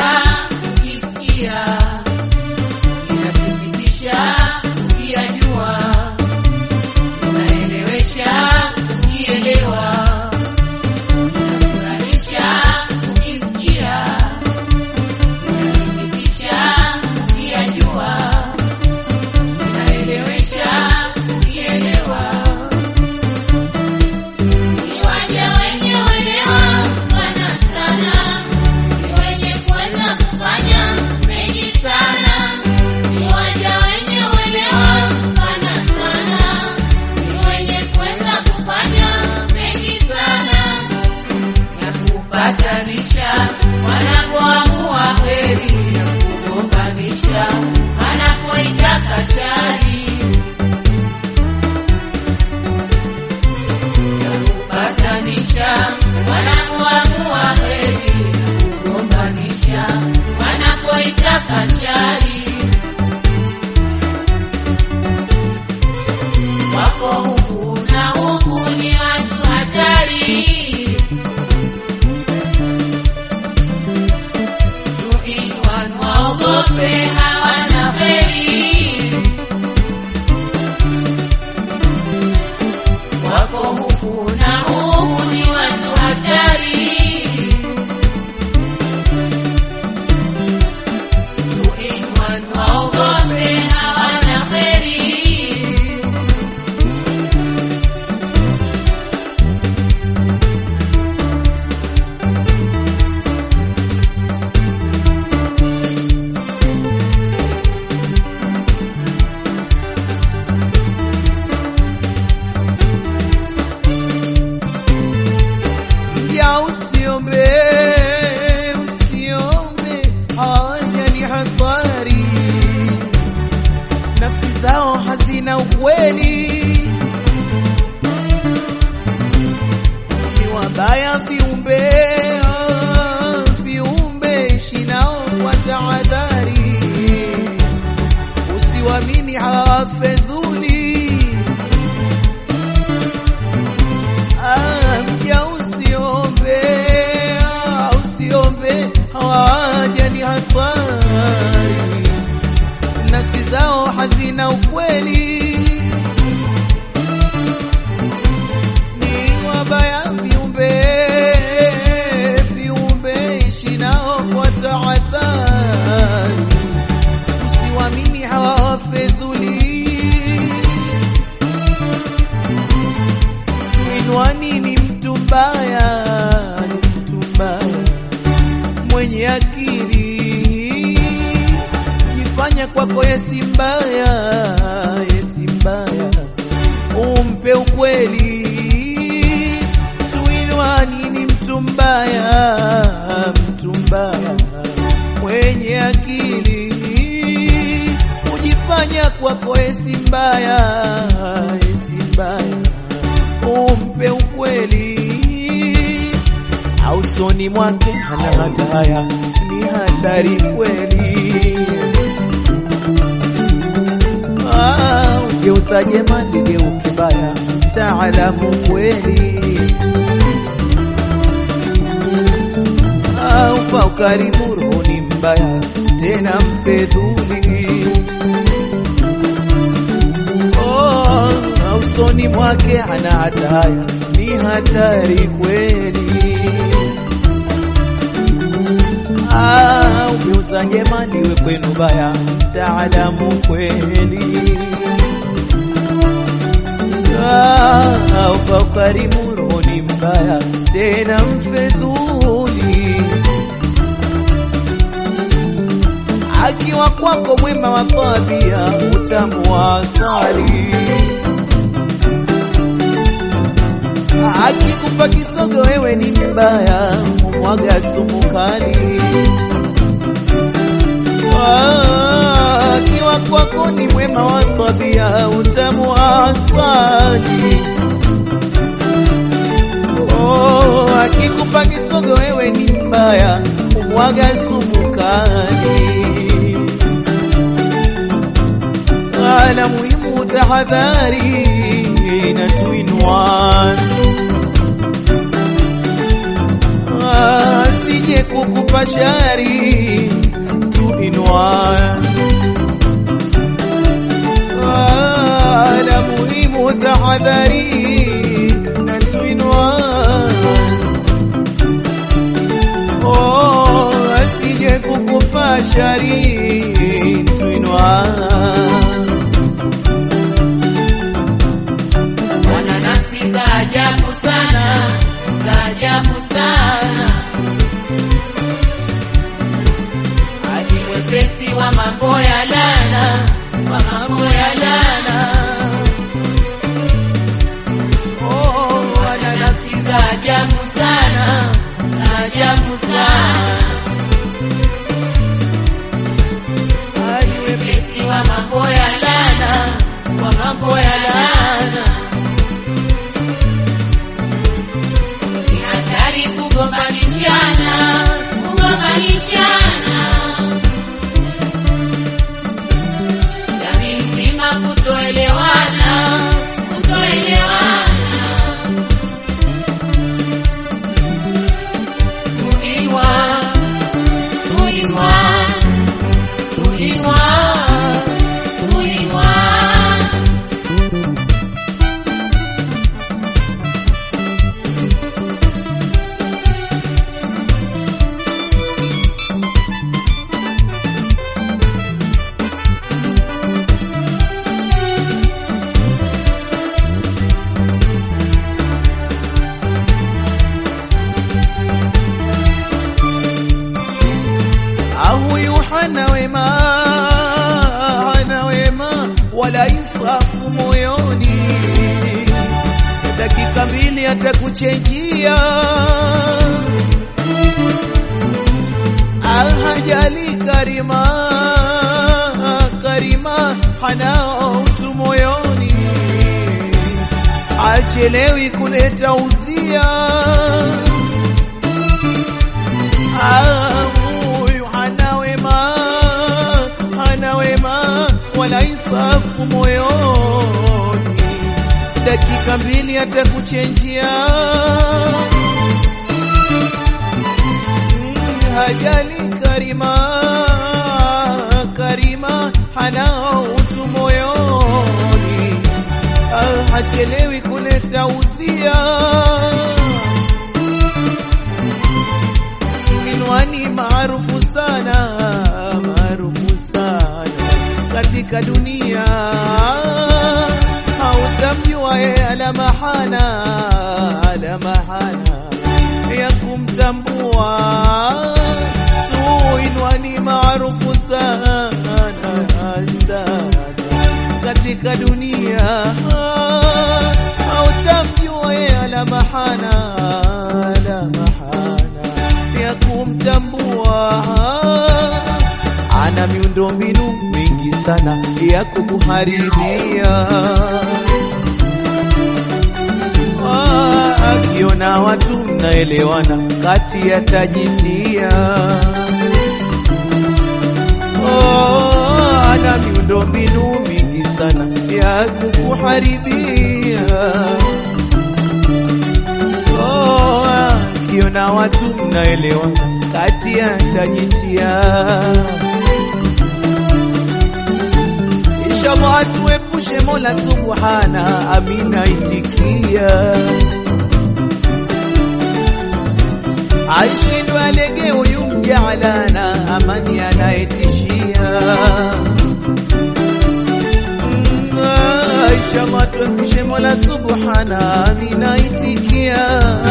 ukisikia, inasikitisha ukiyajua, unaelewesha ukielewa, inafurahisha ukisikia, inasikitisha ukiyajua, unaelewesha ukielewa. Kiwanja wenye uelewa pana sana, ni wenye kuweza kufanya mengi sana. Kiwanja wenye uelewa pana sana, ni wenye kuweza kufanya mengi sana. ya kupatanisha wanapoamua heri ya kugombanisha wanapoitaka shari ya kupatanisha wanapoamua heri ya kugombanisha wanapoitaka shari wako huku na huku ni watu hatari Tuiwan waogope hawana heri, wako huku na huku ni watu hatari. Tuiwan waogope hawana heri. Ya usiombe, usiombe, haya ni hatari. Nafsi zao hazina ukweli, ni wabaya viumbe, ah, viumbe ishi nao kwa tahadhari. Usiwamini hawafedhuli Ah, mja usiombe, ah, usiombe, hawaja ni hatari, nafsi zao hazina ukweli, ni wabaya viumbe, viumbe ishi nao kwa tahadhari, usiwamini hawafedhuli Inwani ni mtu mbaya, ni mtu mbaya mwenye akili, jifanya kwako yesi mbaya, yesi mbaya, umpe ukweli. Tuinwani ni mtu mbaya, mtu mbaya mwenye akili, kujifanya kwako yesi mbaya, yesi mbaya umpe ukweli, au soni mwake hana hataya, ni hatari kweli. Ah, ugeuza jema ligeuke baya, taalamu kweli. Ah, upa ukarimu roho ni mbaya, tena mfedhuli Oh, usoni mwake ana hataya, ni hatari kweli. Ah, ugeuza jema liwe kwenu baya, taalamu kweli. Ah, upa ukarimu roho ni mbaya, tena mfedhuli akiwa kwako mwema wa tabia, utamu wa asali. Akikupa kisogo wewe ni mbaya, umwaga sumu kali. Ah, Akiwa kwako ni mwema wa tabia, utamu wa asali. Oh, akikupa kisogo wewe ni mbaya, umwaga sumu kali. Ala muhimu tahadhari na tuinwan Ah, si asije kukupa shari tuinwa la muhimu tahadhari na tuinwa oh, asije kukupa shari tuinwa wana nafsi za ajabu sana, za ajabu sana, hadi wepesi wa mambo ya lana, wa mambo ya lana. oh, Wana nafsi za ajabu sana, za ajabu sana, hadi wepesi wa mambo ya lana, wa mambo ya lana. Ni hatari kugombanishana, kugombanishana. Jamii nzima kutoelewana, kutoelewana. Tuinwa, tuinwa, tuinwa, tuinwa. huyu hana wema, hana wema wala insafu moyoni, dakika mbili atakuchenjia, alhajali karima, karima hana utu moyoni, achelewi kuleta udhia huyu hana wema, hana wema wala insafu moyoni, dakika mbili atakuchenjia. Mm, Hajali karima, karima hana utu moyoni, Ah, hachelewi kuleta udhia Minwani maarufu sana, maarufu sana katika dunia, hautamjua yeye ala mahana, ala mahana ya kumtambua. Suinwani maarufu sana sana katika dunia, hautamjua yeye ala mahana, ala mahana ya kumtambua. Ana miundo mbinu mingi sana ya kukuharibia. Ah, Akiona watu mnaelewana, kati yatajitia. Oh, Ana miundo mbinu mingi sana ya kukuharibia. Oh, akiona watu mnaelewana, kati yatajitia. Inshallah atuepushe Mola Subhana, amina itikia. Aishindwe alege huyu mjaalana, amani anayetishia. Mm, ah, Inshallah tuepushe Mola Subhana, amina itikia.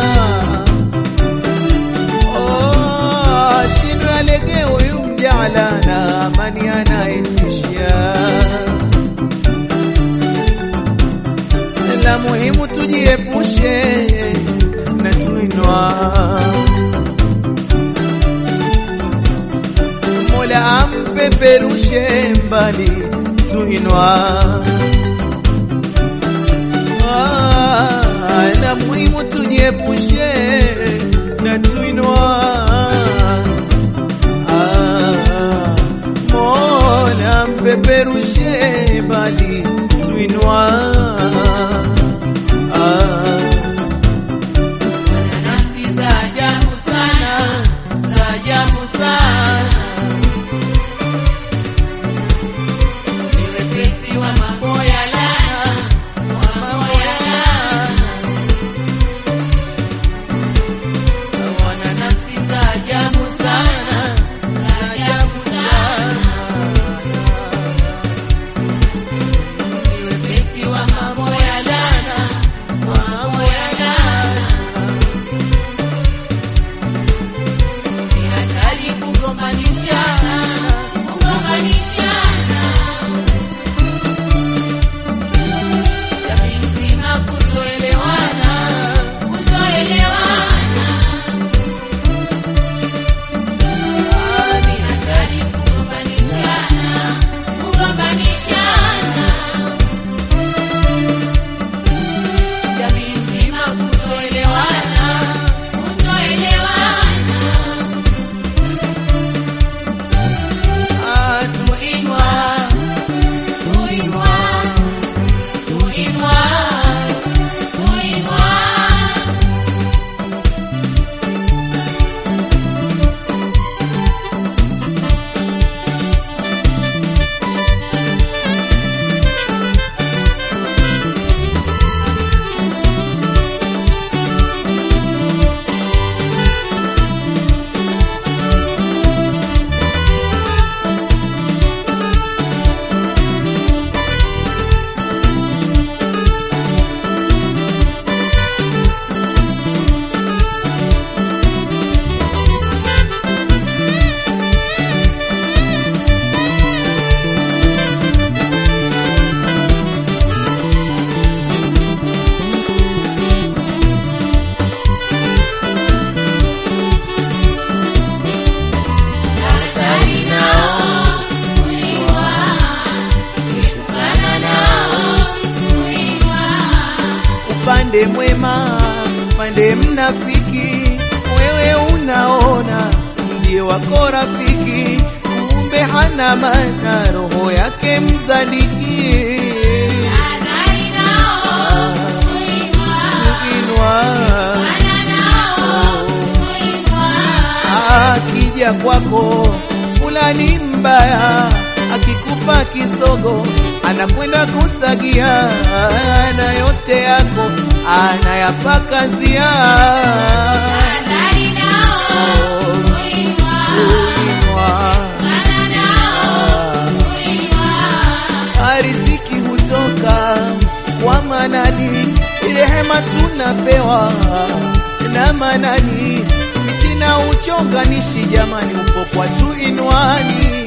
Oh, ashindwe alege huyu mjaalana, amani anayetishia. la muhimu tujiepushe na tuinwa. Mola ampeperushe mbali tuinwa. Ah, la muhimu tujiepushe na tuinwa. Ah, Mola ampeperushe mbali tuinwa. Ah, Wana nafsi za ajabu sana, pande mwema, pande mnafiki, wewe unaona ndiye wako rafiki, kumbe hana maana, roho yake mzaliki. Tahadhari nao, kuinua, Kuinua ana nao, kuinua. akija kwako fulani mbaya, akikupa kisogo anakwenda kusagia, na yote yako anayapakazia. Tahadhari nao, kuinua, Kuinua. ana nao, kuinua. riziki hutoka kwa Manani, rehema tunapewa na Manani, fitina uchonganishi jamani, upo kwa tu inwani